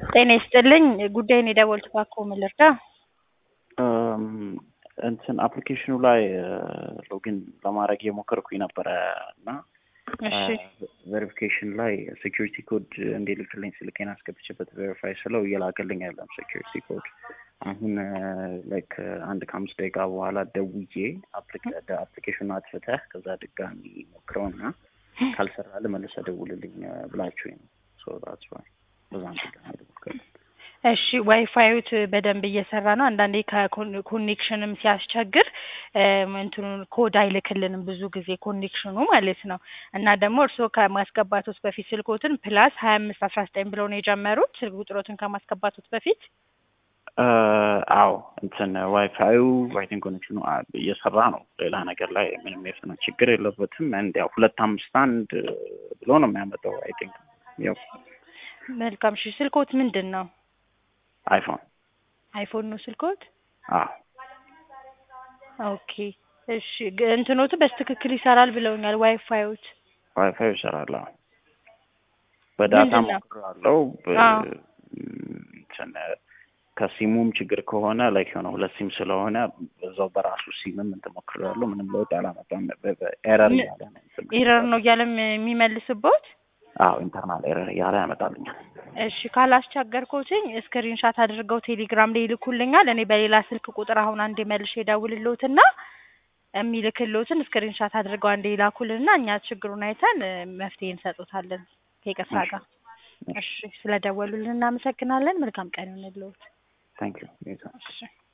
ጤና ይስጥልኝ ጉዳይን የደወልኩት እባክዎ ምን ልርዳ? እንትን አፕሊኬሽኑ ላይ ሎጊን ለማድረግ የሞከርኩኝ ነበረ እና እሺ ቬሪፊኬሽን ላይ ሴኪሪቲ ኮድ እንዲልክልኝ ስልኬን አስገብቼበት ቬሪፋይ ስለው እየላከልኝ ያለም ሴኪሪቲ ኮድ አሁን ላይክ አንድ ከአምስት ደቂቃ በኋላ ደውዬ አፕሊኬሽኑ አጥፍተህ ከዛ ድጋሚ ሞክረውና ካልሰራልህ መልሰህ ደውልልኝ ብላችሁኝ ነው። ሶ ዳትስ ዋይ በዛም ድጋሚ ልሞክር። እሺ ዋይፋዩት በደንብ እየሰራ ነው። አንዳንዴ ከኮኔክሽንም ሲያስቸግር እንትኑን ኮድ አይልክልንም ብዙ ጊዜ ኮኔክሽኑ ማለት ነው። እና ደግሞ እርስዎ ከማስገባቶት በፊት ስልኮትን ፕላስ ሀያ አምስት አስራ ዘጠኝ ብለው ነው የጀመሩት ስልክ ቁጥሮትን ከማስገባቶት በፊት አዎ እንትን ዋይፋዩ ዋይቲንግ ኮኔክሽኑ እየሰራ ነው። ሌላ ነገር ላይ ምንም የፍነ ችግር የለበትም። እንድ ያው ሁለት አምስት አንድ ብሎ ነው የሚያመጣው። አይ ቲንክ ያው መልካም። እሺ ስልኮት ምንድን ነው? አይፎን አይፎን ነው ስልኮት? አዎ ኦኬ እሺ ግ- እንትኖቱ በስትክክል ይሰራል ብለውኛል። ዋይፋዮት ዋይፋዩ ይሰራል። አዎ በዳታ ምንድን ነው? ሞክራለሁ። አዎ። እንትን ከሲሙም ችግር ከሆነ ላይክ የሆነ ሁለት ሲም ስለሆነ በዛው በራሱ ሲምም እንትን ሞክራለሁ። ምንም ለውጥ አላመጣም። ኤረር ምን- እያለ ነው እንትን ኢረር ነው እያለም የሚመልስቦት? አዎ ኢንተርናል ኤረር እያለ ያመጣልኛል። እሺ ካላስቸገርኩትኝ ስክሪንሻት አድርገው ቴሌግራም ላይ ይልኩልኛል። እኔ በሌላ ስልክ ቁጥር አሁን አንዴ መልሼ ደውልልዎትና የሚልክልዎትን ስክሪንሻት አድርገው አንዴ ይላኩልንና እኛ ችግሩን አይተን እ፣ መፍትሄ እንሰጡታለን ከይቅርታ ጋር። እሺ ስለደወሉልን እናመሰግናለን። መልካም ቀን ይሁንልዎት። ታንክ ዩ እሺ